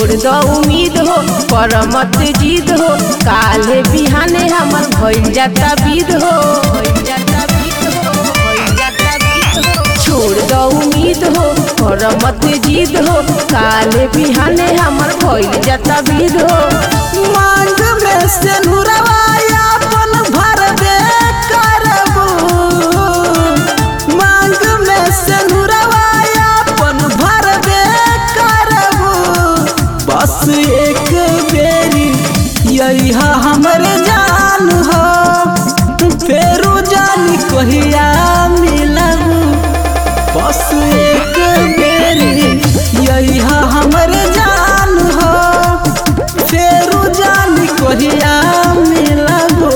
छोड़ दो उम्मीद हो पर मत जीद हो काले बिहाने हमर भइल जाता विद हो भइल जाता विद हो भइल जाता विद हो छोड़ दो उम्मीद हो पर मत जीद हो काले बिहाने हमर भइल जाता विद हो मांग में से नुरवाया अपन भरबे करबू मांग में से नुरवाया अपन भरबे करबू बस एक बेरी यही हमर जान हो फेरू जानी कहिया मिलबू बस एक बेरी यही हमर जान हो फेरू जानी कहिया मिलबू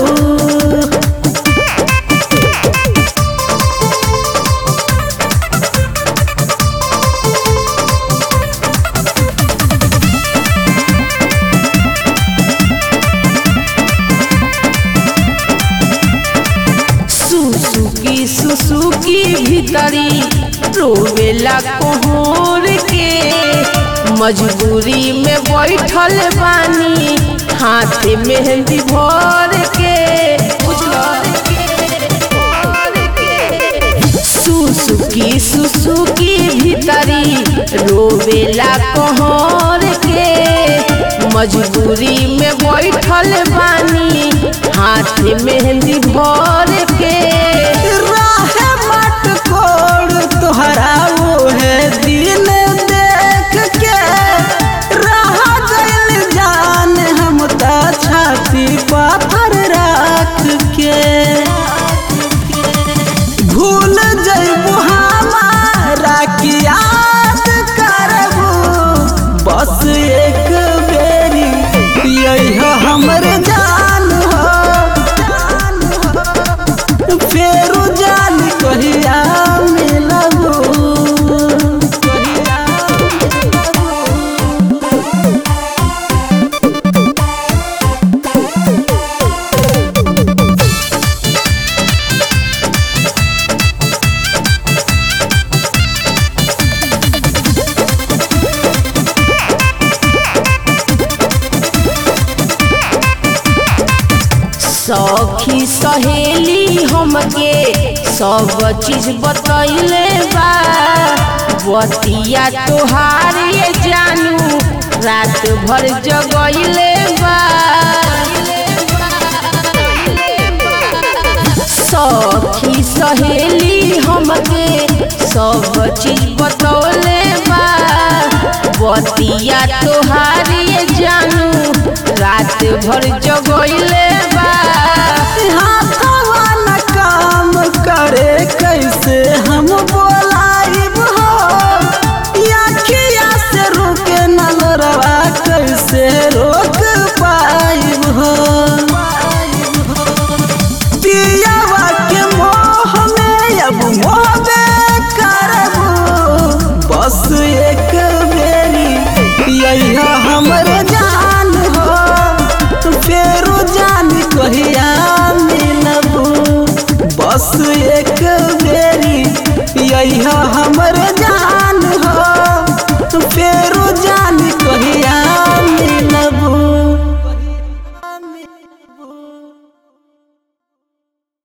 सुसुकी सुसुकी भीतरी रोवेला कोहर के मजबूरी में बैठल बानी हाथ मेहंदी भर के सुसुकी सुसुकी भीतरी रोवेला कोहर के मजबूरी में बैठल बानी हाथ मेहंदी भर के राहे मट कोड़ तोहरा वो है दिन देख के रहा गइल जान हम त छाती पाथर रख के भूल जइबू हमारा की याद करबू बस एक बेरी यही हमर जान हो फेरू जान कहिया मिलबू कहिया मिलबू सखी सहेली हमके सब चीज बतैले बा बतिया तोहार ये जानू रात भर जगैले बा सखी सहेली हमके सब चीज बतौले बा बतिया तोहार ये जानू रात भर जगैले बा हाथवा न काम करे कैसे हम बोलाइब हो आखिया से रोके न लड़वा कैसे रोक पाइब हो पियावा के मोह में अब मोहबे करबू बस एक बेरी यही हमर जान हो फेरू जान कहिया मिलबू बस एक बेरी यही हमर जान